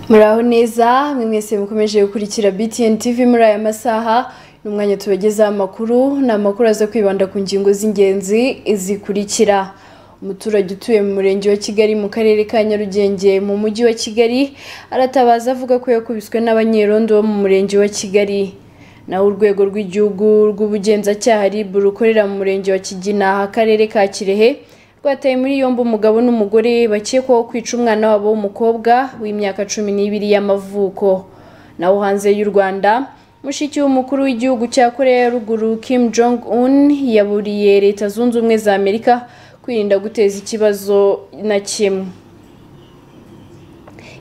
muraho neza mwe mwese mukomeje gukurikira btn tv muri aya masaha ni umwanya tubagezaho amakuru ni amakuru aza kwibanda ku ngingo z'ingenzi zikurikira umuturage utuye mu murenge wa kigali mu karere ka nyarugenge mu mujyi wa kigali aratabaza avuga ko yakubiswe n'abanyerondo bo mu murenge wa kigali naho urwego rw'igihugu rw'ubugenzacyaha rib rukorera mu murenge wa kigina akarere ka kirehe rwataye muri yombi umugabo n'umugore bakekwaho kwica umwana wabo w'umukobwa w'imyaka cumi n'ibiri y'amavuko naho hanze y'u rwanda mushiki w'umukuru w'igihugu cya koreya ya ruguru kim jong un yaburiye leta zunze ubumwe za amerika kwirinda guteza ikibazo na kimwe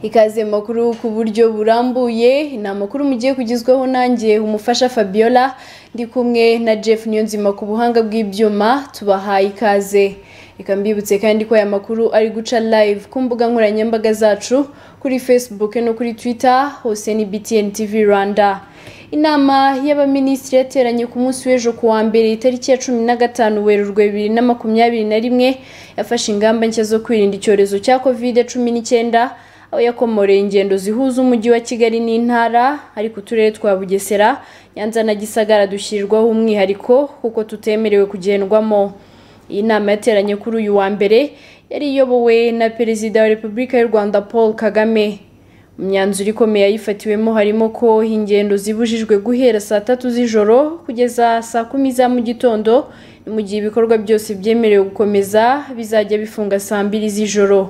ikaze mu makuru ku buryo burambuye ni amakuru mugiye kugezwaho nanjye umufasha fabiola ndi kumwe na jeff niyonzima ku buhanga bw'ibyuma tubahaye ikaze reka mbibutse kandi ko aya makuru ari guca live ku mbuga nkoranyambaga zacu kuri facebook no kuri twitter hose ni btn tv rwanda inama y'abaminisitiri yateranye ku munsi w'ejo ku wa mbere itariki ya cumi na gatanu werurwe bibiri na makumyabiri na rimwe yafashe ingamba nshya zo kwirinda icyorezo cya covid cumi n'icyenda aho yakomoreye ingendo zihuza umujyi wa kigali n'intara ariko uturere twa bugesera nyanza na gisagara dushyirirwaho umwihariko kuko tutemerewe kugendwamo iyi nama yateranye kuri uyu wa mbere yari iyobowe na perezida wa repubulika y'u rwanda paul kagame imyanzuro ikomeye yayifatiwemo harimo ko ingendo zibujijwe guhera saa tatu z'ijoro kugeza saa kumi za mu gitondo mu gihe ibikorwa byose byemerewe gukomeza bizajya bifunga saa mbiri z'ijoro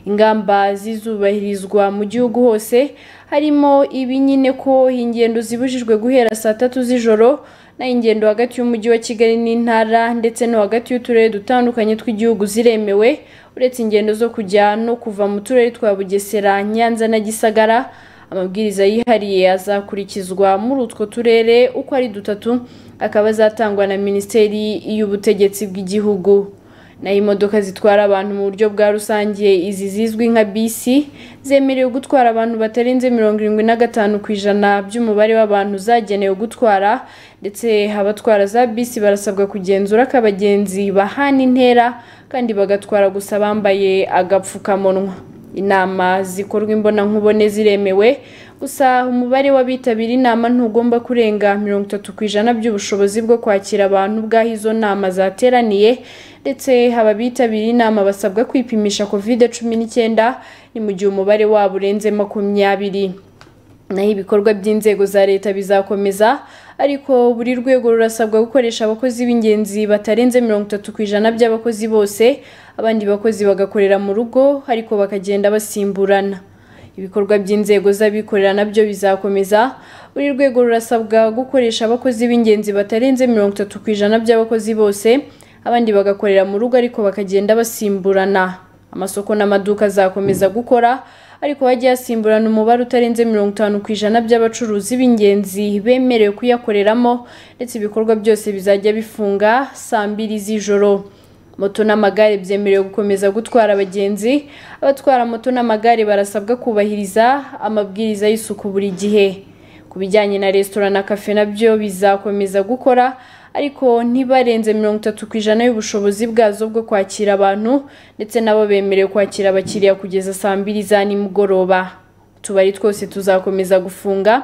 ingamba zizubahirizwa mu gihugu hose harimo ibi nyine ko ingendo zibujijwe guhera saa tatu z'ijoro naho ingendo hagati y'umujyi wa kigali n'intara ndetse no hagati y'uturere dutandukanye tw'igihugu ziremewe uretse ingendo zo kujya no kuva mu turere twa bugesera nyanza na gisagara amabwiriza yihariye azakurikizwa muri utwo turere uko ari dutatu akaba azatangwa na minisiteri y'ubutegetsi bw'igihugu naho imodoka zitwara abantu mu buryo bwa rusange izi zizwi nka bisi zemerewe gutwara abantu batarenze mirongo irindwi na gatanu ku ijana by'umubare w'abantu zagenewe gutwara ndetse abatwara za bisi barasabwa kugenzura ko abagenzi bahana intera kandi bagatwara gusa bambaye agapfukamunwa inama zikorwa imbonankubone ziremewe gusa umubare w'abitabira inama ntugomba kurenga mirongo itatu ku ijana by'ubushobozi bwo kwakira abantu bw'aho izo nama zateraniye ndetse aba bitabiriye inama basabwa kwipimisha covid cumi n'icyenda ni mu gihe umubare wabo urenze makumyabiri naho ibikorwa by'inzego za leta bizakomeza ariko buri rwego rurasabwa gukoresha abakozi b'ingenzi batarenze mirongo itatu ku ijana by'abakozi bose abandi bakozi bagakorera mu rugo ariko bakagenda basimburana ibikorwa by'inzego z'abikorera nabyo bizakomeza buri rwego rurasabwa gukoresha abakozi b'ingenzi batarenze mirongo itatu ku ijana by'abakozi bose abandi bagakorera mu rugo ariko bakagenda basimburana amasoko n'amaduka azakomeza gukora ariko hajya hasimburana umubare utarenze mirongo itanu ku ijana by'abacuruzi b'ingenzi bemerewe kuyakoreramo ndetse ibikorwa byose bizajya bifunga saa mbiri z'ijoro moto n'amagare byemerewe gukomeza gutwara abagenzi abatwara moto n'amagare barasabwa kubahiriza amabwiriza y'isuku buri gihe ku bijyanye na resitora na kafe nabyo bizakomeza gukora ariko ntibarenze mirongo itatu ku ijana y'ubushobozi bwazo bwo kwakira abantu ndetse nabo bemerewe kwakira abakiriya kugeza saa mbiri za nimugoroba utubari twose tuzakomeza gufunga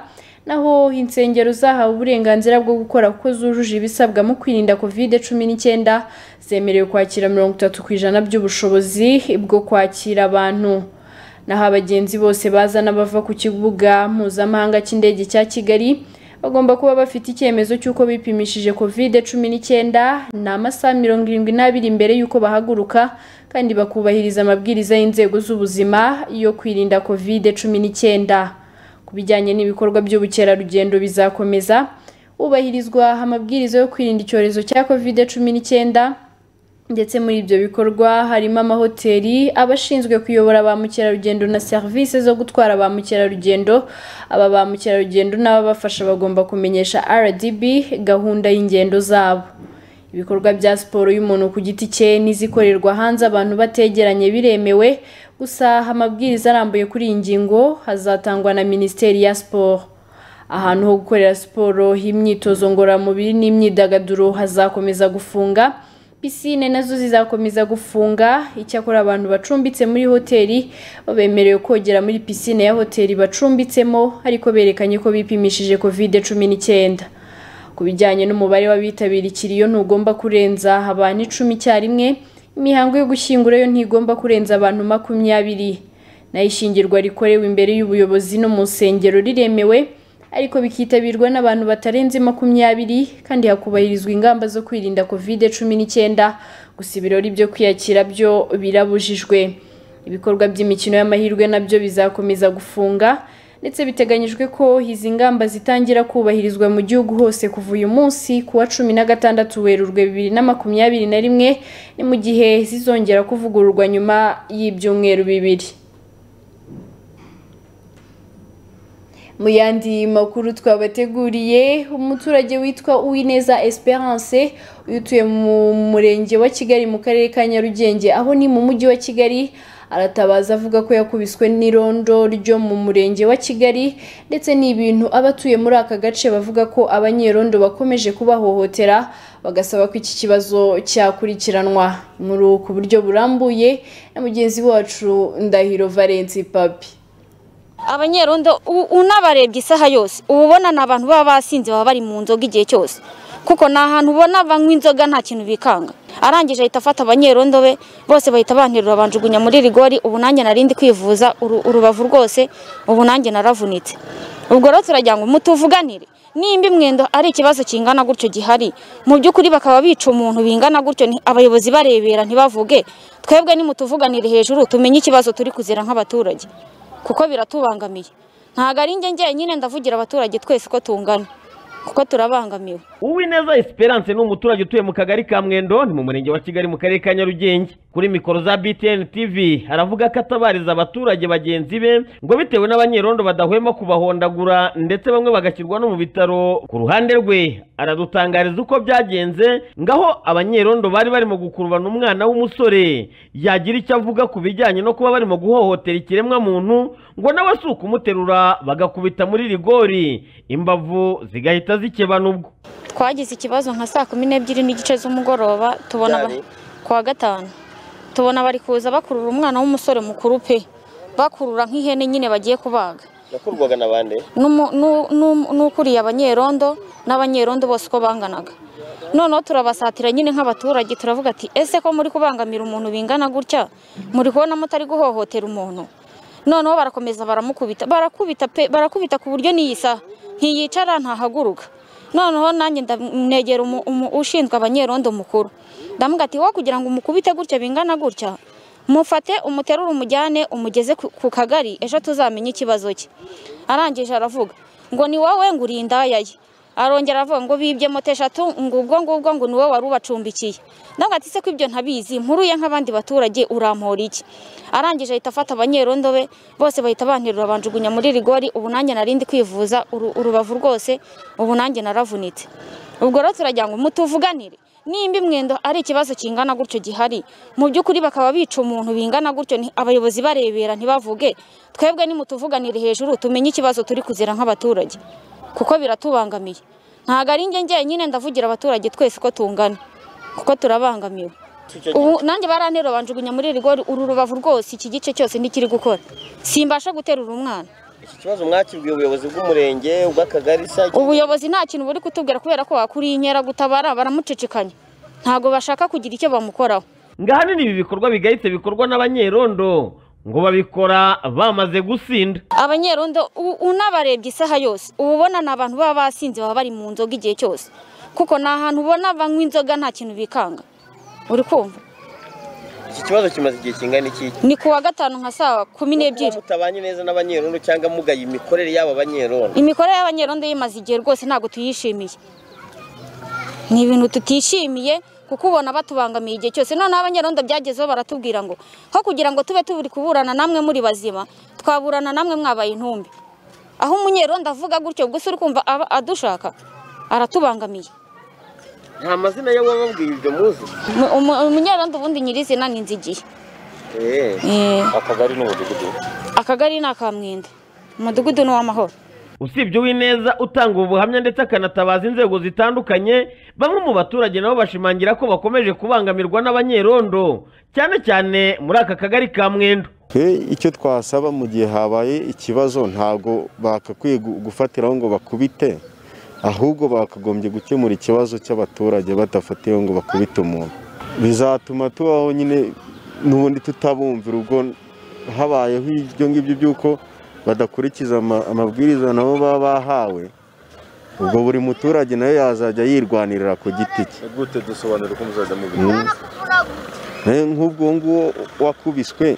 naho insengero zahawe uburenganzira bwo gukora kuko zujuje ibisabwa mu kwirinda kovide cumi n'icyenda zemerewe kwakira mirongo itatu ku ijana by'ubushobozi bwo kwakira abantu naho abagenzi bose baza n'abava ku kibuga mpuzamahanga cy'indege cya kigali bagomba kuba bafite icyemezo cy'uko bipimishije covid cumi n'icyenda ni amasaha mirongo irindwi n'abiri mbere y'uko bahaguruka kandi bakubahiriza amabwiriza y'inzego z'ubuzima yo kwirinda covid cumi n'icyenda ku bijyanye n'ibikorwa by'ubukerarugendo bizakomeza hubahirizwa amabwiriza yo kwirinda icyorezo cya covid cumi n'icyenda ndetse muri ibyo bikorwa harimo amahoteli abashinzwe kuyobora ba mukerarugendo na serivisi zo gutwara ba mukerarugendo aba ba mukerarugendo n'ababafasha bagomba kumenyesha rdb gahunda y'ingendo zabo ibikorwa bya siporo y'umuntu ku giti cye n'izikorerwa hanze abantu bategeranye biremewe gusa amabwiriza arambuye kuri iyi ngingo hazatangwa na minisiteri ya siporo ahantu ho gukorera siporo imyitozo ngororamubiri n'imyidagaduro hazakomeza gufunga pisine nazo zizakomeza gufunga icyakora abantu bacumbitse muri hoteli bemerewe kogera muri pisine ya hoteli bacumbitsemo ariko berekanye ko bipimishije covid cumi n'icyenda ku bijyanye n'umubare w'abitabira ikiriyo ntugomba kurenza abantu icumi icyarimwe imihango yo gushyingura yo ntigomba kurenza abantu makumyabiri naho ishyingirwa rikorewe imbere y'ubuyobozi no mu nsengero riremewe ariko bikitabirwa n'abantu batarenze makumyabiri kandi hakubahirizwa ingamba zo kwirinda kovide cumi n'icyenda gusa ibirori byo kwiyakira byo birabujijwe ibikorwa by'imikino y'amahirwe nabyo bizakomeza gufunga ndetse biteganyijwe ko izi ngamba zitangira kubahirizwa mu gihugu hose kuva uyu munsi ku wa cumi na gatandatu werurwe bibiri na makumyabiri na rimwe ni mu gihe zizongera kuvugururwa nyuma y'ibyumweru bibiri mu yandi makuru twabateguriye umuturage witwa uwineza esperance utuye mu murenge wa kigali mu karere ka nyarugenge aho ni mu mujyi wa kigali aratabaza avuga ko yakubiswe n'irondo ryo mu murenge wa kigali ndetse ni ibintu abatuye muri aka gace bavuga ko abanyerondo bakomeje kubahohotera bagasaba ko iki kibazo cyakurikiranwa inkuru ku buryo burambuye na mugenzi wacu ndahiro valence papi abanyerondo unabarebye isaha yose uba ubona ni abantu baba basinze baba bari mu nzoga igihe cyose kuko ni ahantu ubona banywa inzoga nta kintu bikanga arangije ahita afata abanyerondo be bose bahita banterura banjugunya muri rigori ubu nanjye narindi kwivuza urubavu rwose ubu nanjye naravunitse ubwo rero turagira ngo mutuvuganire nimba imwendo ari ikibazo kingana gutyo gihari mu by'ukuri bakaba bica umuntu bingana gutyo abayobozi barebera ntibavuge twebwe nimutuvuganire hejuru tumenye ikibazo turi kuzira nk'abaturage kuko biratubangamiye ntabwo ari njye njyenyine ndavugira abaturage twese ko tungana kuko turabangamiwe uwineza esperance ni umuturage utuye mu kagari ka mwendo ni mu murenge wa kigali mu karere ka nyarugenge kuri mikoro za btn tv aravuga ko atabariza abaturage bagenzi be ngo bitewe n'abanyerondo badahwema kubahondagura ndetse bamwe bagashyirwa no mu bitaro ku ruhande rwe aradutangariza uko byagenze ngaho abanyerondo bari barimo gukurubana umwana w'umusore yagira icyo avuga ku bijyanye no kuba barimo guhohotera ikiremwa muntu ngo nawe si ukumuterura bagakubita muri rigori imbavu zigahita zikebana ubwo twagize ikibazo nka saa kumi n'ebyiri n'igice z'umugoroba tubona kwa gatanu tubona bari kuza bakurura umwana w'umusore mukuru pe bakurura nk'ihene nyine bagiye kubaga yakurwaga na bande N'umu- nu- nu- n'ukuriye abanyerondo n'abanyerondo bose uko banganaga noneho turabasatira nyine nk'abaturage turavuga ati ese ko muri kubangamira umuntu bingana gutya muri kubona mutari guhohotera umuntu noneho barakomeza baramukubita barakubita pe barakubita ku buryo niyisa ntiyicara ntahaguruka noneho nanjye ndamwegera umu- umu- ushinzwe abanyerondo mukuru ndamubwira ati wowe kugira ngo umukubite gutya bingana gutya mufate umuterure umujyane umugeze ku- ku kagari ejo tuzamenye ikibazo cye arangije aravuga ngo ni wowe ngo uri indaya ye arongera aravuga ngo bibye moto eshatu ngo ubwo ngubwo ngo ni wowe wari ubacumbikiye ndabona ati se ko ibyo ntabizi mpuruye nk'abandi baturage urampora iki arangije ahita afata abanyerondo be bose bahita banterura banjugunya muri rigori ubu nanjye narindi kwivuza uru- urubavu rwose ubu nanjye naravunitse ubwo rero turagira ngo mutuvuganire nimba imwendo ari ikibazo kingana gutyo gihari mu by'ukuri bakaba bica umuntu bingana gutyo nti- abayobozi barebera ntibavuge twebwe nimutuvuganire hejuru tumenye ikibazo turi kuzira nk'abaturage kuko biratubangamiye ntabwo ari njye njyenyine ndavugira abaturage twese ko tungana kuko turabangamiwe ubu nanjye barantera banjugunya muri rigori uru rubavu rwose iki gice cyose ntikiri gukora simbasha guterura umwana iki kibazo mwakibwiye ubuyobozi bw'umurenge ubw'akagari se ubuyobozi nta kintu buri kutubwira kubera ko wakuriye inkeragutabara baramucicikanya ntabwo bashaka kugira icyo bamukoraho ngahanini ibi bikorwa bigahita bikorwa n'abanyerondo ngo babikora bamaze gusinda abanyerondo u- unabarebye isaha yose uba ubona ni abantu baba basinze baba bari mu nzoga igihe cyose kuko ni ahantu ubona banywa inzoga nta kintu bikanga uri kumva iki kibazo kimaze igihe kingana iki ni ku wa gatanu nka saa kumi n'ebyiri mutabanye neza n'abanyerondo cyangwa mugaye imikorere y'aba banyerondo imikorere y'abanyerondo yimaze igihe rwose ntabwo tuyishimiye ni ibintu tutishimiye kuko ubona batubangamiye igihe cyose noneho abanyerondo byagezeho baratubwira ngo ho kugira ngo tube turi kuburana namwe muri bazima twaburana namwe mwabaye intumbi aho umunyerondo avuga gutyo gusa uri kumva aba adushaka aratubangamiye nta mazina yo wababwiye ibyo muzi Mu- umu- umunyerondo ubundi nyirizina ni nzigiye eh Eh, akagari n'umudugudu akagari ni akamwenda umudugudu ni uw'amahoro usibye uwineza utanga ubuhamya ndetse akanatabaza inzego zitandukanye bamwe mu baturage nabo bashimangira ko bakomeje kubangamirwa n'abanyerondo cyane cyane muri aka kagari ka mwendo twe icyo twasaba mu gihe habaye ikibazo ntabwo bagakwiye gu- gufatiraho ngo bakubite ahubwo bakagombye gukemura ikibazo cy'abaturage badafatiyeho ngo bakubite umuntu bizatuma tubaho nyine n'ubundi tutabumvira ubwo habayeho ibyo ngibyo by'uko badakurikiza ama- amabwiriza nabo baba bahawe ubwo buri muturage nawe yazajya yirwanirira ku giti cye gute dusobanura uko muzajya Mm. Nayo nk'ubwo nguwo wakubiswe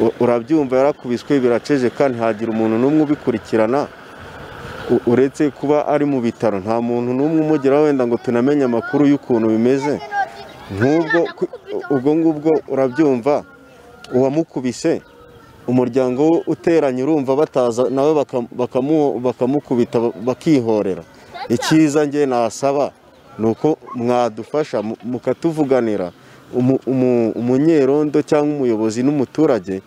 u- urabyumva yarakubiswe biraceceka ntihagira umuntu n'umwe ubikurikirana U- uretse kuba ari mu bitaro nta muntu n'umwe umugeraho wenda ngo tunamenye amakuru y'ukuntu bimeze nk'ubwo ku- ubwo ngubwo urabyumva uwamukubise umuryango we uteranye urumva bataza nawe baka- bakamu- bakamukubita ba- bakihorera icyiza njye nasaba ni uko mwadufasha mu- mukatuvuganira umu- umu- umunyerondo cyangwa umuyobozi n'umuturage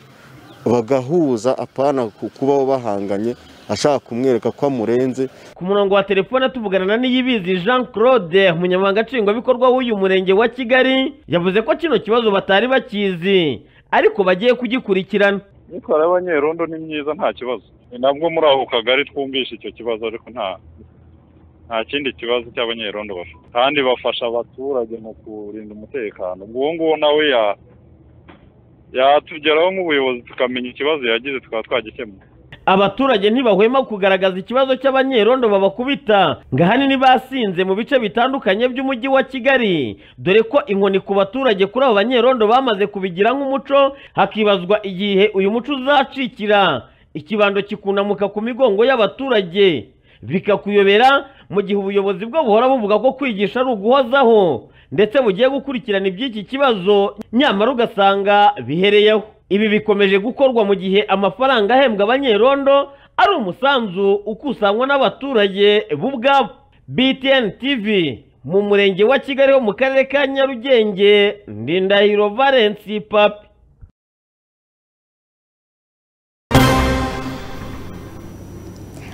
bagahuza apana ku- kubaho bahanganye ashaka kumwereka ko amurenze ku murongo wa telefone tuvugana na niyibizi jean claude umunyamabanga nshingwabikorwa w'uyu murenge wa kigali yavuze ko kino kibazo batari bakizi ariko bagiye kugikurikirana imyitwarire y'abanyerondo ni myiza nta kibazo ni nabwo muri ako kagari twumvishe icyo kibazo ariko nta nta kindi kibazo cy'abanyerondo bafite kandi bafasha abaturage mu kurinda umutekano uwo nguwo nawe ya- yatugeraho nk'ubuyobozi tukamenya ikibazo yagize tukaba twagikemura abaturage ntibahwema kugaragaza ikibazo cy'abanyerondo babakubita ngo ahanini basinze mu bice bitandukanye by'umujyi wa kigali dore ko inkoni ku baturage kuri abo banyerondo bamaze kubigira nk'umuco hakibazwa igihe uyu muco uzacikira ikibando kikunamuka ku migongo y'abaturage bikakuyobera mu gihe ubuyobozi bwo buhora buvuga ko kwigisha ari uguhozaho ndetse bugiye gukurikirana iby'iki kibazo nyamara ugasanga bihereyeho ibi bikomeje gukorwa mu gihe amafaranga ahembwa abanyerondo ari umusanzu ukusanywa n'abaturage bo ubwabo btn tv mu murenge wa kigali ho mu karere ka nyarugenge ndindahiro valensi papi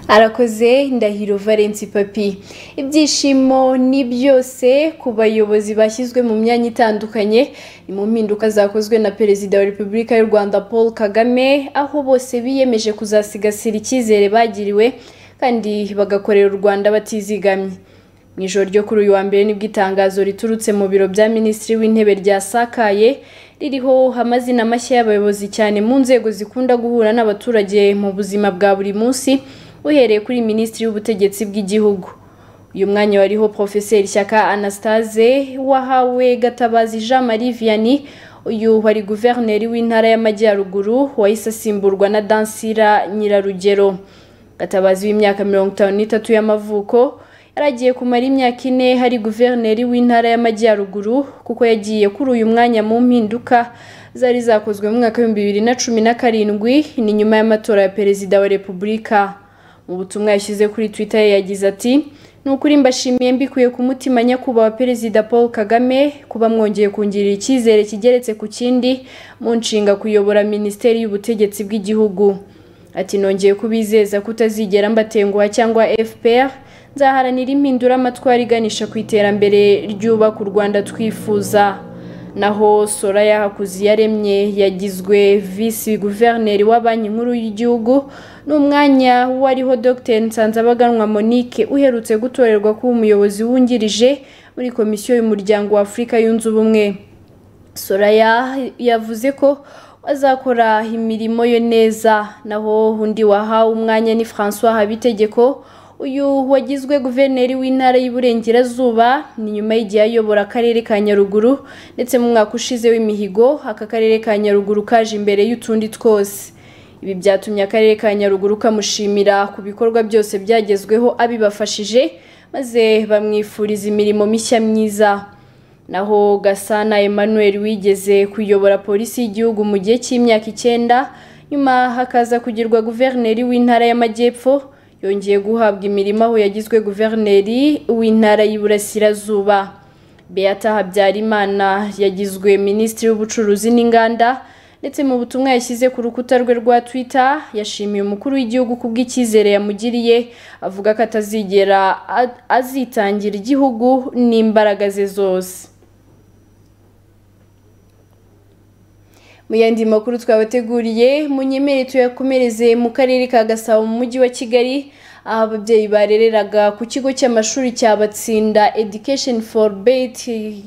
arakoze ndahiro valensi papi ibyishimo ni byose ku bayobozi bashyizwe mu myanya itandukanye ni mu mpinduka zakozwe na perezida wa repubulika y'u rwanda paul kagame aho bose biyemeje kuzasigasira icyizere bagiriwe kandi bagakorera u rwanda batizigamye mu ijoro ryo kuri uyu wa mbere nibwo itangazo riturutse mu biro bya minisitiri w'intebe ryasakaye ririho amazina mashya y'abayobozi cyane mu nzego zikunda guhura n'abaturage mu buzima bwa buri munsi uhereye kuri minisitiri w'ubutegetsi bw'igihugu uyu mwanya wariho profeseri shyaka anastase wahawe gatabazi jean marie vianney uyu wari guverineri w'intara y'amajyaruguru wahise asimburwa na dansira nyirarugero gatabazi w'imyaka mirongo itanu n'itatu y'amavuko yari agiye kumara imyaka ine hari guverineri w'intara y'amajyaruguru kuko yagiye kuri uyu mwanya mu mpinduka zari zakozwe mu mwaka w'ibihumbi bibiri na cumi na karindwi ni nyuma y'amatora ya perezida wa repubulika mu butumwa yashyize kuri twitter ye yagize ati ni ukuri mbashimiye mbikuye ku mutima nyakubahwa perezida paul kagame kuba mwongeye kungirira icyizere kigeretse ku kindi mu nshinga kuyobora minisiteri y'ubutegetsi bw'igihugu ati nongeye kubizeza kutazigera mbatenguha cyangwa fpr nzaharanira impindura amatwara iganisha ku iterambere ryubaka u rwanda twifuza naho soraya hakuziyaremye yagizwe visi guverineri wa banki nkuru y'igihugu n'umwanya wariho dr nsanzabaganwa monique uherutse gutorerwa kuba umuyobozi wungirije muri komisiyo y'umuryango wa afurika yunze ubumwe soraya yavuze ko azakora imirimo ye neza naho undi wahawe umwanya ni francois habitegeko uyu wagizwe guverineri w'intara y'Iburengerazuba ni nyuma y'igihe ayobora akarere ka Nyaruguru ndetse mu mwaka ushize w'imihigo aka karere ka Nyaruguru kaje imbere y'utundi twose ibi byatumye akarere ka Nyaruguru kamushimira ku bikorwa byose byagezweho abibafashije maze bamwifuriza imirimo mishya myiza naho gasana emmanuel wigeze kuyobora polisi y'igihugu mu gihe cy'imyaka icyenda nyuma hakaza kugirwa guverineri w'intara y'amajyepfo yongeye guhabwa imirimo aho yagizwe guverineri w'intara y'iburasirazuba beata habyarimana yagizwe minisitiri w'ubucuruzi n'inganda ndetse mu butumwa yashyize ku rukuta rwe rwa Twitter yashimiye umukuru w'igihugu ku bw'icyizere yamugiriye avuga ko atazigera a- azitangira igihugu n'imbaraga ze zose mu yandi makuru twabateguriye munyemere tuyakomereze mu karere ka gasabo mu mujyi wa kigali aho ababyeyi barereraga ku kigo cy'amashuri cya batsinda education for bet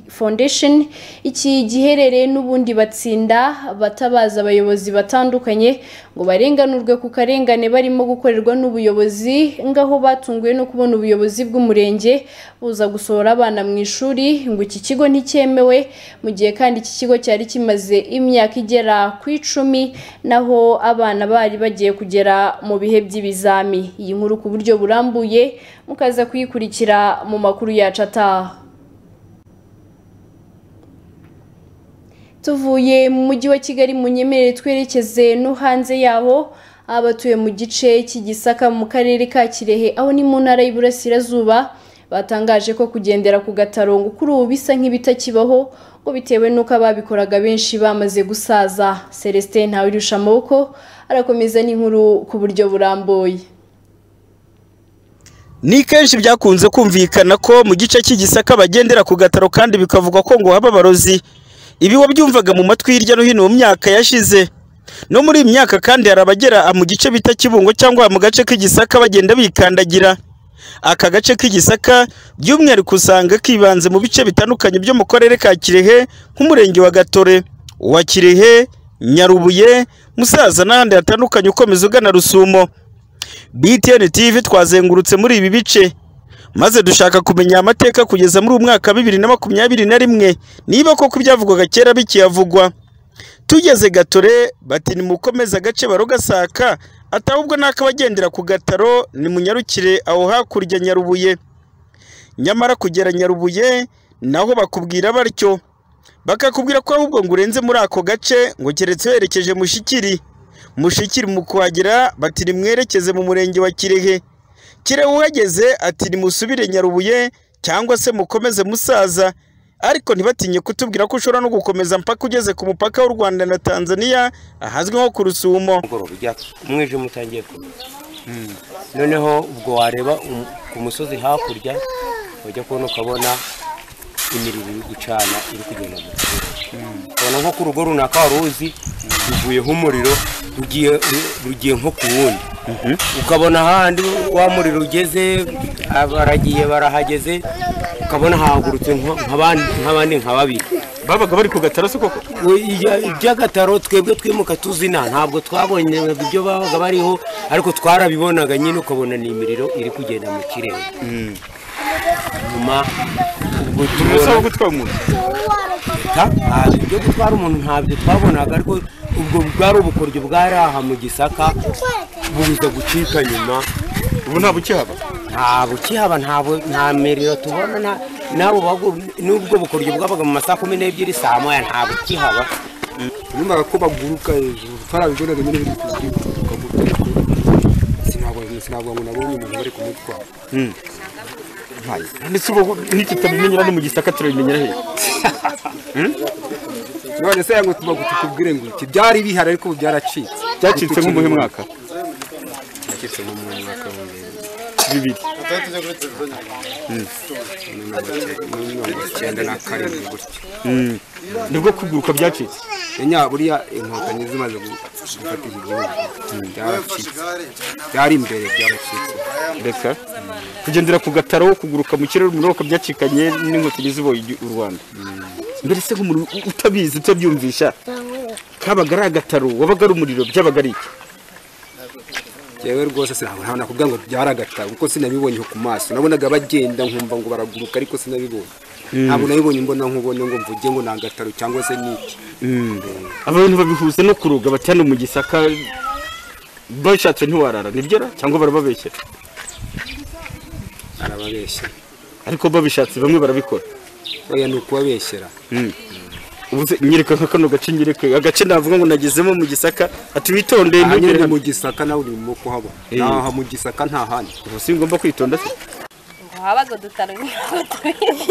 foundation iki giherereye n'ubundi batsinda batabaza abayobozi batandukanye ngo barenganurwe ku karengane barimo gukorerwa n'ubuyobozi ngaho batunguwe no kubona ubuyobozi bw'umurenge buza gusohora abana mu ishuri ngo iki kigo nticyemewe mu gihe kandi iki kigo cyari kimaze imyaka igera ku icumi naho abana bari bagiye kugera mu bihe by'ibizami iyi nkuru ku buryo burambuye mukaza kuyikurikira mu makuru yacu ataha tuvuye mu mujyi wa kigali mu nyemerere twerekeze no hanze yaho abatuye mu gice cy'igisaka mu karere ka kirehe aho ni mu ntara y'iburasirazuba batangaje ko kugendera ku gatarongo kuri ubu bisa nk'ibitakibaho ngo bitewe n'uko ababikoraga benshi bamaze gusaza celestin ntawirusha amaboko arakomeza n'inkuru ku buryo burambuye ni kenshi byakunze kumvikana ko mu gice cy'igisaka bagendera ku gataro kandi bikavugwa ko ngo haba abarozi ibi wabyumvaga mu matwi hirya no hino mu myaka yashize no muri iyi myaka kandi hari abagera mu gice bita kibungo cyangwa mu gace k'igisaka bagenda bikandagira aka gace k'igisaka by'umwihariko usanga kibanze mu bice bitandukanye byo mu karere ka kirehe nk'umurenge wa gatore uwa kirehe nyarubuye musaza n'ahandi hatandukanye ukomeza ugana rusumo BTN TV twazengurutse muri ibi bice maze dushaka kumenya amateka kugeza muri uyu mwaka wa bibiri na makumyabiri na rimwe niba koko ibyavugwaga kera bikiyavugwa tugeze gatore bati nimukomeze agace barogasaka atahubwo n'akabagendera ku gataro nimunyarukire aho hakurya nyarubuye nyamara kugera nyarubuye naho bakubwira batyo bakakubwira ko ahubwo ngo urenze muri ako gace ngo keretse werekeje mushikiri mushikiri mu kuhagera bati nimwerekeze mu murenge wa kirehe kirehe uhageze ati nimusubire nyarubuye cyangwa se mukomeze musaza ariko ntibatinye kutubwira ko ushobora no gukomeza mpaka ugeze ku mupaka w'u rwanda na tanzania ahazwi nko ku rusumo mugoroba ujya umwijima utangiye kumera noneho ubwo wareba um- ku musozi hakurya ujya kubona ukabona imiriro iri gucana iri kugenda mu kirere ukabona nko ku rugo runaka wari uzi ruvuyeho umuriro rugiye ru- rugiye nko ku wundi ukabona ahandi wa muriro ugeze baragiye barahageze ukabona hahagurutse nka- nk'abandi nk'abandi nka babiri babaga bari ku gataro se koko We- ijya- iby'agataro twebwe twimuka tuzina ntabwo twabonye ibyo babaga bariho ariko twarabibonaga nyine ukabona ni imiriro iri kugenda mu kirere nyuma ubwo tubona gutwara umuntu Ta- ah, ibyo gutwara umuntu ntabyo twabonaga ariko ubwo bwari ubukoryo bwari aha mu gisaka buza gucika nyuma ubu nta bukihaba nta bukihaba ntabwo nta miriro tubona nta- n'abo bagu- n'ubwo bukoryo bwabaga mu masaha kumi n'ebyiri saa moya nta bukihaba numvaga ko baguruka hejuru tarabibonaga nyine biri kuguruka mu rwego sinabwo sinabwo ngo nabonye umuntu bari kumutwara ndetse ubu ntitutabimenyera no mu gisaka turabimenyera hehe none se yango tuba tukubwire ngo iki byari bihari ariko ubu byaracitse byacitse mu muhe mwaka byacitse mu mwaka wa mbere bibiri muri mirongo icyenda na karindwi gutyo nibwo kuguruka byacitse enya buriya inkotanyi zimaze gu- gufata igihugu byaracitse byari imbere byaracitse reka kugendera ku gataro kuguruka mu kirere umuriro byacikanye n'inkotanyi ziboye igi- u rwanda mbere se nk'umuntu u- utabizi utabyumvisha kabaga ari agataro wabaga ari umuriro byabaga ari iki yewe rwose sinabona nakubwira ngo byaragataro kuko sinabibonye ku maso nabonaga bagenda nkumva ngo baraguruka ariko sinabibonye ntabwo nabibonye imbona nkubone ngo mvuge ngo ni agataro cyangwa se ni iki abantu babihuza no kuroga bati hano mu gisaka bashatse ntiwarara nibyo ra cyangwa barababeshyera arababeshya ariko babishatse bamwe barabikora oya ni ukubabeshyera ubu se nyereka nka kano gace nyereke agace navuga ngo nagezemo mu gisaka ati witondeye aha nyine ni mu ntugere hano gisaka nawe urimo kuhabona Eh. aha mu gisaka nta handi ubu si ngomba kwitonda se habaga udutaro nk'iyo tubizi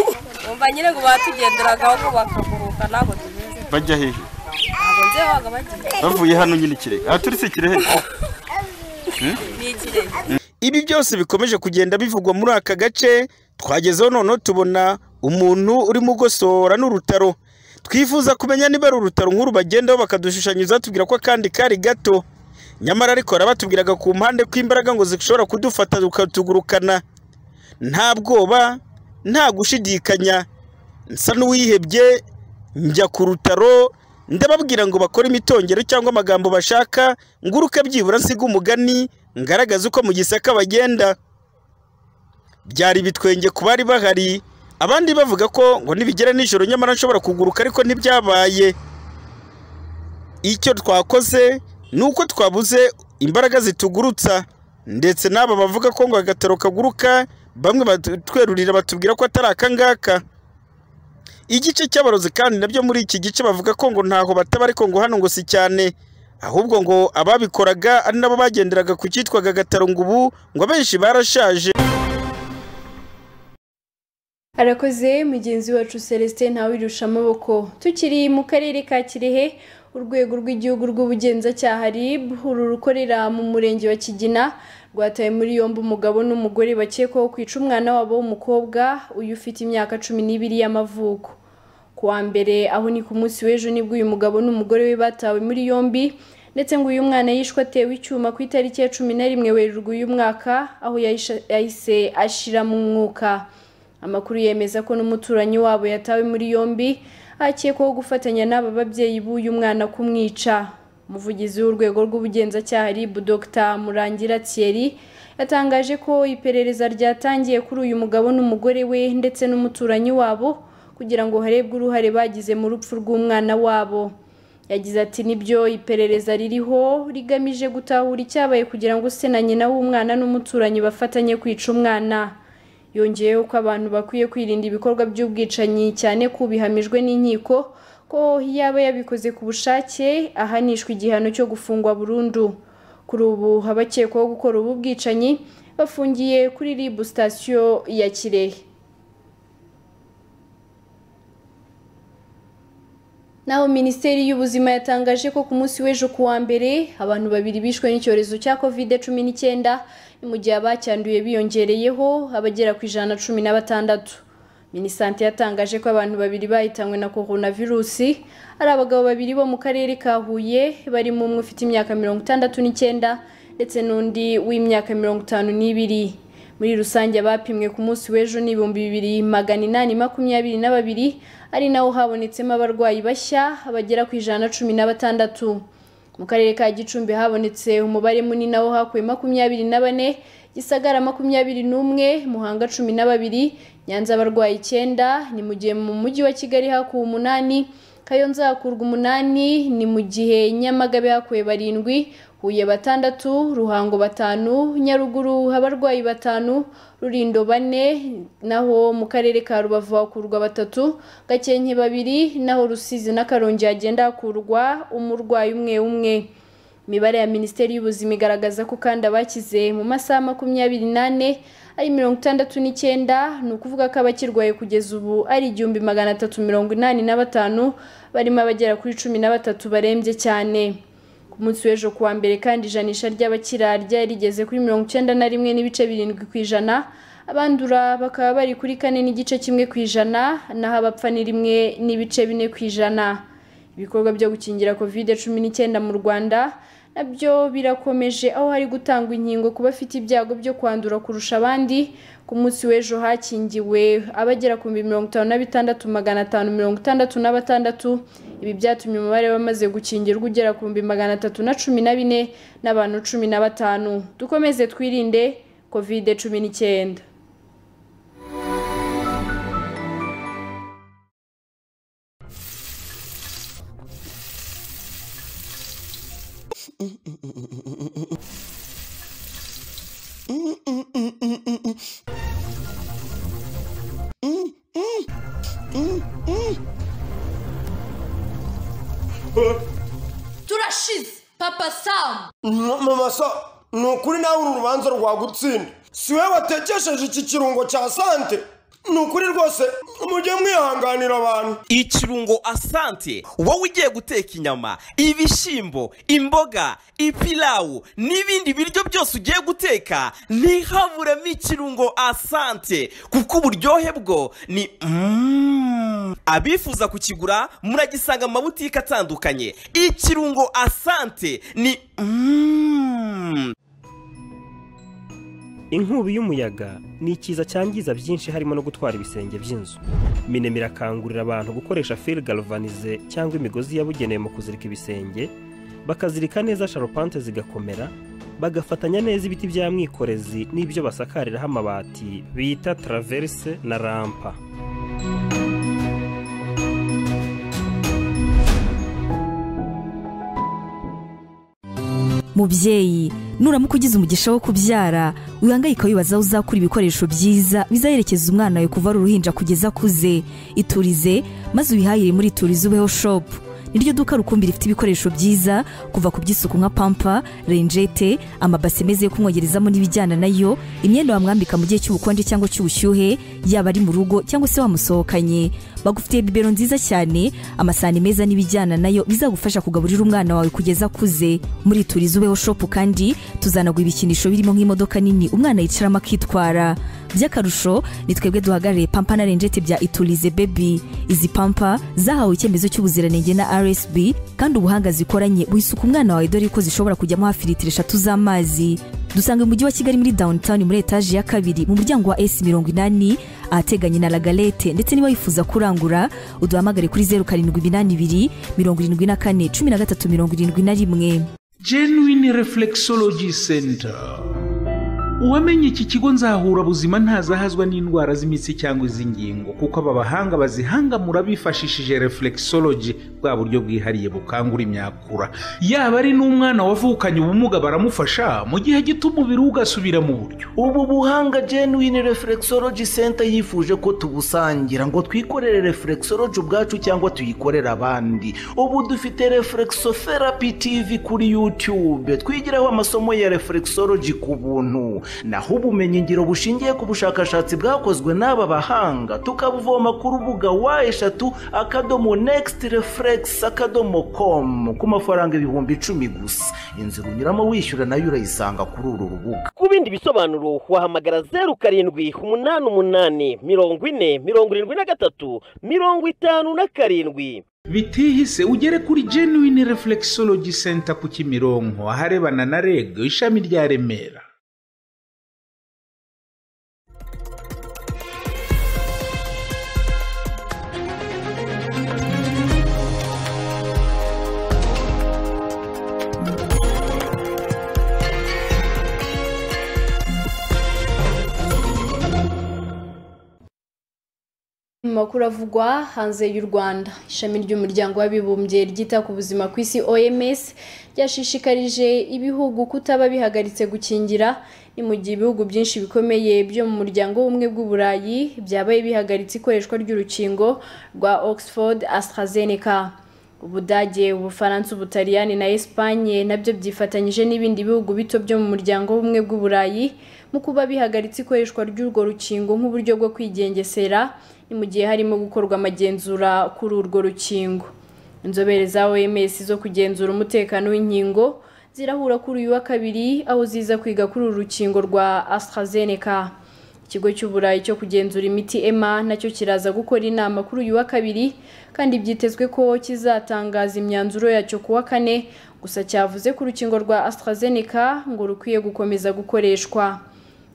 umva nyine ngo batugenderagaho ngo bakaguruka ntabwo tubizi bajya hehe ntabwo nze wabaga bagiye bavuye hano nyine kirehe aha turi si kirehe ni ikirenge ibi byose bikomeje kugenda bivugwa muri aka gace twagezeho noneho tubona umuntu urimo ugosora n'urutaro twifuza kumenya niba ari urutaro nk'uru bagendaho bakadushushanyiriza tubwira ko akandi kari gato nyamara ariko barabatubwiraga ku mpande ko imbaraga ngo zishobora kudufata tukatugurukana nta bwoba nta gushidikanya nsa n'uwihebye njya ku rutaro ndababwira ngo bakore imitongero cyangwa amagambo bashaka nguruke byibura nsiga umugani ngaragaza uko mu gisaka bagenda byari ibitwenge ku bari bahari abandi bavuga ko ngo nibigera nijoro nyamara nshobora kuguruka ariko ntibyabaye icyo twakoze ni uko twabuze imbaraga zitugurutsa ndetse n'aba bavuga ko ngo agataro kaguruka bamwe batwerurira batubwira ko atari aka ngaka igice cy'abarozi kandi nabyo muri iki gice bavuga ko ngo ntaho bataba ariko ngo hano ngo si cyane ahubwo ngo ababikoraga ari nabo bagenderaga ku cyitwaga agataro ngo ubu ngo abenshi barashaje arakoze mugenzi wacu celestin ntawirusha amaboko tukiri mu karere ka kirehe urwego rw'igihugu rw'ubugenzacyaha rib uru rukorera mu murenge wa kigina rwataye muri yombi umugabo n'umugore bakekwaho kwica umwana wabo w'umukobwa uyu ufite imyaka cumi n'ibiri y'amavuko ku wa mbere aho ni ku munsi w'ejo nibwo uyu mugabo n'umugore we batawe muri yombi ndetse ngo uyu mwana yishwe atewe icyuma ku itariki ya cumi na rimwe werurwe uyu mwaka aho yahisha- yahise ashira mu mwuka amakuru yemeza ko n'umuturanyi wabo yatawe muri yombi akekwaho gufatanya n'aba babyeyi b'uyu mwana kumwica umuvugizi w'urwego rw'ubugenzacyaha rib dr murangira thierry yatangaje ko iperereza ryatangiye kuri uyu mugabo n'umugore we ndetse n'umuturanyi wabo kugira ngo harebwe uruhare bagize mu rupfu rw'umwana wabo yagize ati nibyo iperereza ririho rigamije gutahura icyabaye kugira ngo se na nyina w'umwana n'umuturanyi bafatanye kwica umwana yongeyeho ko abantu bakwiye kwirinda ibikorwa by'ubwicanyi cyane ko bihamijwe n'inkiko ko yaba yabikoze ku bushake ahanishwa igihano cyo gufungwa burundu kuri ubu abakekwaho gukora ubu bwicanyi bafungiye kuri rib sitasiyo ya kirehe Naho Minisiteri y'Ubuzima yatangaje ko ku munsi w'ejo ku wa mbere abantu babiri bishwe n'icyorezo cya Covid cumi n'icyenda ni mu gihe abacyanduye biyongereyeho abagera ku ijana cumi na batandatu. Minisante yatangaje ko abantu babiri bahitanywe na coronavirusi ari abagabo babiri bo mu karere ka Huye barimo umwe ufite imyaka mirongo itandatu n'icyenda ndetse n'undi w'imyaka mirongo itanu n'ibiri. muri rusange abapimwe ku munsi w'ejo ni ibihumbi bibiri magana inani makumyabiri na babiri ari naho habonetsemo abarwayi bashya bagera ku ijana na cumi na batandatu mu karere ka gicumbi habonetse umubare munini aho hakuwe makumyabiri na bane gisagara makumyabiri n'umwe muhanga cumi na babiri nyanza abarwayi icyenda ni mu gihe mu mujyi wa kigali hakuwe umunani kayonza hakurwa umunani ni mu gihe nyamagabe hakuwe barindwi Huye batandatu, Ruhango batanu, Nyaruguru abarwayi batanu, Rurindo bane, naho mu karere ka Rubavu hakurwa batatu, Gakenke babiri, naho Rusizi na Karongi hagenda hakurwa umurwayi umwe umwe. Imibare ya Minisiteri y'Ubuzima igaragaza ko kandi abakize mu masaha makumyabiri n'ane ari mirongo itandatu n'icyenda ni ukuvuga ko abakirwaye kugeza ubu ari igihumbi magana atatu mirongo inani na batanu barimo abagera kuri cumi na batatu barembye cyane. ku munsi w'ejo kuwa mbere kandi ijanisha ry'abakira ryari rigeze kuri mirongo icyenda na rimwe n'ibice birindwi ku ijana abandura bakaba bari kuri kane n'igice kimwe ku ijana naho abapfa ni rimwe n'ibice bine ku ijana ibikorwa byo gukingira covid cumi n'icyenda mu rwanda nabyo birakomeje aho hari gutangwa inkingo ku bafite ibyago byo kwandura kurusha abandi ku munsi w'ejo hakingiwe abagera ku bihumbi mirongo itanu na bitandatu magana atanu mirongo itandatu na batandatu ibi byatumye umubare w'abamaze gukingirwa ugera ku bihumbi magana atatu na cumi na bine n'abantu cumi na batanu dukomeze twirinde covid cumi n'icyenda turashize papa samu mama so ni ukuri nawe uru rubanza rwagutsinda si we watekesheje iki kirungo cya sante ni ukuri rwose mujye mwihanganira abantu ikirungo asante wowe ugiye guteka inyama ibishyimbo imboga ipilawu n'ibindi biryo byose ugiye guteka ntihaburemo ikirungo asante kuko uburyohe bwo ni Mm. abifuza kukigura muragisanga mu mabutike atandukanye ikirungo asante ni Mm. inkubi y'umuyaga ni ikiza cyangiza byinshi harimo no gutwara ibisenge by'inzu minema irakangurira abantu gukoresha fil galvanize cyangwa imigozi yabugenewe mu kuzirika ibisenge bakazirika neza sharupante zigakomera bagafatanya neza ibiti bya mwikorezi n'ibyo basakariraho amabati bita taraverse na rampa mubyeyi nuramuka ugize umugisha wo kubyara wihangayika wibaza aho uzakura ibikoresho byiza bizaherekeza umwana wawe kuva ari uruhinja kugeza akuze iturize maze wihahire muri iturize ubeho shopu niryo duka rukumbi rifite ibikoresho byiza kuva ku by'isuku nka pampa renjete amabase meza yo kumwogerezamo n'ibijyana nayo imyenda wamwambika mu gihe cy'ubukonje cyangwa cy'ubushyuhe yaba ari mu rugo cyangwa se wamusohokanye bagufitiye bibero nziza cyane amasahani meza n'ibijyana nayo bizagufasha kugaburira umwana wawe kugeza akuze muri turizi ubeho shopu kandi tuzanaguha ibikinisho birimo nk'imodoka nini umwana yicaramo akitwara by'akarusho ni twebwe duhagarariye pampa na renjete bya iturize bebi izi pampa zahawe icyemezo cy'ubuziranenge na rsb kandi ubuhanga zikoranye buhisuka umwana wawe dore ko zishobora kujyamo hafi litiro eshatu z'amazi dusanga mu mujyi wa kigali muri downtown muri etaje ya kabiri mu muryango wa s mirongo inani ahateganye na lagalete ndetse niba wifuza kurangura uduhamagare kuri zeru karindwi iminani ibiri mirongo irindwi na kane cumi na gatatu mirongo irindwi na rimwe genuine reflexology center uwamenye iki kigo nzahura buzima ntazahazwa n'indwara z'imitsi cyangwa iz'ingingo kuko aba bahanga bazihangamura bifashishije reflexology bwa buryo bwihariye bukangura imyakura yaba ari n'umwana wavukanye ubumuga baramufasha mu gihe gito umubiri we ugasubira mu buryo ubu buhanga genuine reflexology center yifuje ko tubusangira ngo twikorere reflexology ubwacu cyangwa tuyikorere abandi ubu dufite reflexotherapy tv kuri youtube twigiraho amasomo ya reflexology ku buntu naho ubumenyingiro bushingiye ku bushakashatsi bwakozwe n'aba bahanga tukabuvoma ku rubuga wa eshatu akadomo next reflex akadomo com ku mafaranga ibihumbi icumi gusa inzira unyuramo wishyura nayo urayisanga kuri uru rubuga ku bindi bisobanuro wahamagara zeru karindwi umunani umunani mirongo ine mirongo irindwi na gatatu mirongo itanu na karindwi bitihise ugere kuri genuine reflexology center ku kimironko aharebana na reg ishami rya remera Mu makuru avugwa hanze y'u rwanda ishami ry'umuryango w'abibumbye ryita ku buzima ku isi oms ryashishikarije ibihugu kutaba bihagaritse gukingira ni mu gihe ibihugu byinshi bikomeye byo mu muryango w'ubumwe bw'uburayi byabaye bihagaritse ikoreshwa ry'urukingo rwa oxford astrazeneca ubudage ubufaransa ubutaliyani na esipanye nabyo byifatanyije n'ibindi bihugu bito byo mu muryango w'ubumwe bw'uburayi mu kuba bihagaritse ikoreshwa ry'urwo rukingo nk'uburyo bwo kwigengesera ni mu gihe harimo gukorwa amagenzura kuri urwo rukingo inzobere za oms zo kugenzura umutekano w'inkingo zirahura kuri uyu wa kabiri aho ziza kwiga kuri uru rukingo rwa astrazeneca ikigo cy'uburayi cyo kugenzura imiti ema nacyo kiraza gukora inama kuri uyu wa kabiri kandi byitezwe ko kizatangaza imyanzuro yacyo ku wa kane gusa cyavuze ko urukingo rwa astrazeneca ngo rukwiye gukomeza gukoreshwa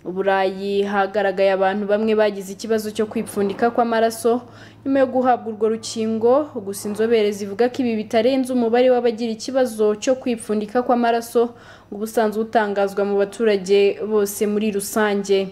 uburayi hagaragaye abantu bamwe bagize ikibazo cyo kwipfundika kw'amaraso nyuma yo guhabwa urwo rukingo gusa inzobere zivuga ko ibi bitarenze umubare w'abagira ikibazo cyo kwipfundika kw'amaraso ngo ubusanzwe utangazwa mu baturage bose muri rusange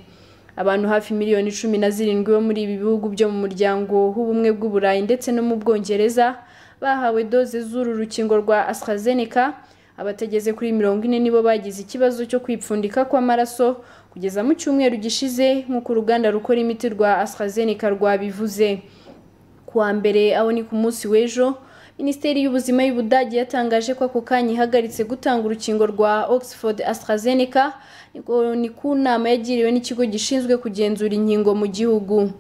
abantu hafi miliyoni cumi na zirindwi bo muri ibi bihugu byo mu muryango w'ubumwe bw'uburayi ndetse no mu bwongereza bahawe doze z'uru rukingo rwa astrazeneca abatageze kuri mirongo ine nibo bagize ikibazo cyo kwipfundika kw'amaraso kugeza mu cyumweru gishize nk'uko uruganda rukora imiti rwa astrazeneca rwabivuze kuwa mbere aho ni ku munsi w'ejo minisiteri y'ubuzima y'ubudage yatangaje ko ako kanya ihagaritse gutanga urukingo rwa oxford astrazeneca ni ku nama yagiriwe n'ikigo gishinzwe kugenzura inkingo mu gihugu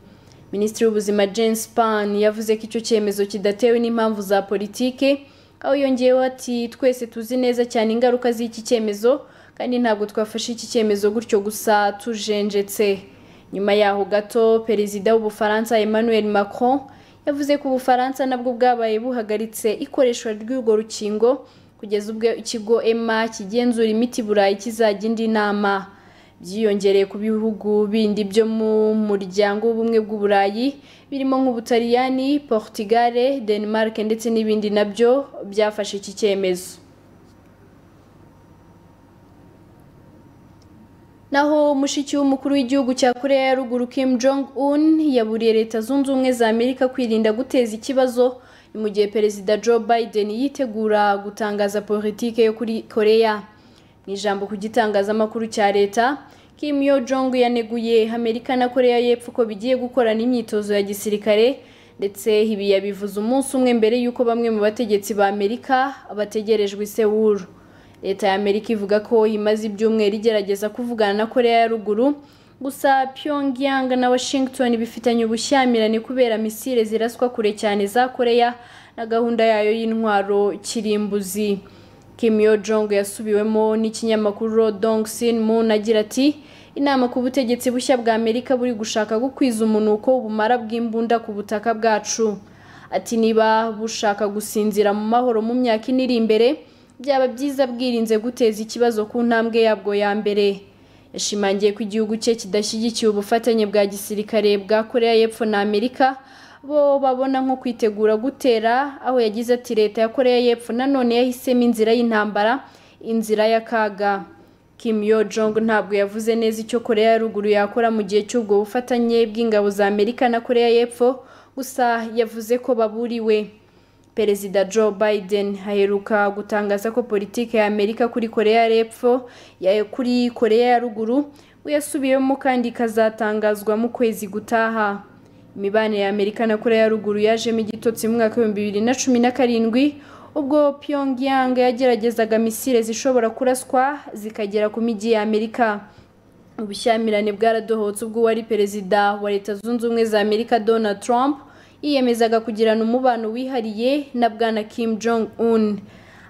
minisitiri w'ubuzima Jane Span yavuze ko icyo cyemezo kidatewe n'impamvu za politike aho yongeyeho ati twese tuzi neza cyane ingaruka z'iki cyemezo kandi ntabwo twafashe iki cyemezo gutyo gusa tujenjetse nyuma yaho gato perezida w'ubufaransa Emmanuel Macron yavuze ko ubufaransa nabwo bwabaye buhagaritse ikoreshwa ry'urwo rukingo kugeza ubwo ikigo ema kigenzura imiti burayi kizajya indi nama byiyongereye ku bihugu bindi byo mu muryango w'ubumwe bw'uburayi birimo nk'ubutaliyani portugal denmark ndetse n'ibindi nabyo byafashe iki cyemezo naho mushiki w'umukuru w'igihugu cya korea ya ruguru kim jong un yaburiye leta zunze ubumwe za amerika kwirinda guteza ikibazo ni mu gihe perezida joe biden yitegura gutangaza politike yo kuri korea ni ijambo ku gitangazamakuru cya leta Kim Yo Jong yaneguye Amerika na Korea y'Epfo ko bigiye gukorana imyitozo ya gisirikare ndetse ibi yabivuze umunsi umwe mbere y'uko bamwe mu bategetsi ba Amerika bategerejwe i Seoul leta ya Amerika ivuga ko imaze ibyumweru igerageza kuvugana na Korea ya ruguru gusa Pyongyang na Washington bifitanye ubushyamirane kubera misile ziraswa kure cyane za Korea na gahunda yayo y'intwaro kirimbuzi Kim Yo Jong yasubiwemo n'ikinyamakuru Rodong Sin Moon agira ati inama ku butegetsi bushya bwa Amerika buri gushaka gukwiza umunuko ubumara bw'imbunda ku butaka bwacu ati niba bushaka gusinzira mu mahoro mu myaka ine iri imbere byaba byiza bwirinze guteza ikibazo ku ntambwe yabwo ya mbere yashimangiye ko igihugu cye kidashyigikiye ubufatanye bwa gisirikare bwa Korea y'Epfo na Amerika bo babona nko kwitegura gutera aho yagize ati leta ya korea y'epfo nanone yahisemo inzira y'intambara inzira y'akaga Kim Yo Jong ntabwo yavuze neza icyo korea ya ruguru yakora mu gihe cy'ubwo bufatanye bw'ingabo za amerika na korea y'epfo gusa yavuze ko baburiwe perezida joe biden aheruka gutangaza ko politiki ya amerika kuri korea y'epfo kuri korea ya ruguru we yasubiyemo kandi ikazatangazwa mu kwezi gutaha imibanire ya amerika na korea ya ruguru yajemo igitotsi mu mwaka w'ibihumbi bibiri na cumi na karindwi ubwo pyongyang yageragezaga misile zishobora kuraswa zikagera ku mijyi ya amerika ubushyamirane bwaradohotse ubwo uwari perezida wa leta zunze ubumwe za amerika donald trump yiyemezaga kugirana umubano wihariye na bwana kim jong un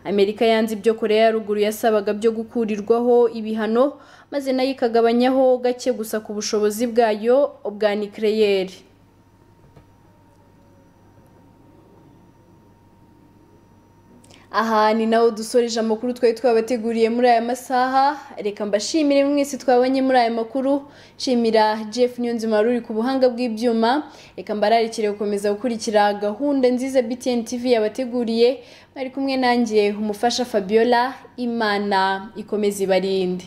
amerika yanze ibyo korea ya ruguru yasabaga byo gukurirwaho ibihano maze nayo ikagabanyaho gake gusa ku bushobozi bwayo bwa nikireyeri aha ni naho dusoreje amakuru twari twabateguriye muri aya masaha reka mbashimire mwese twabonye muri aya makuru nshimira jeff niyonzima ruri ku buhanga bw'ibyuma reka mbararikire gukomeza gukurikira gahunda nziza btn tv yabateguriye bari kumwe nanjye umufasha fabiola imana ikomeze ibarinde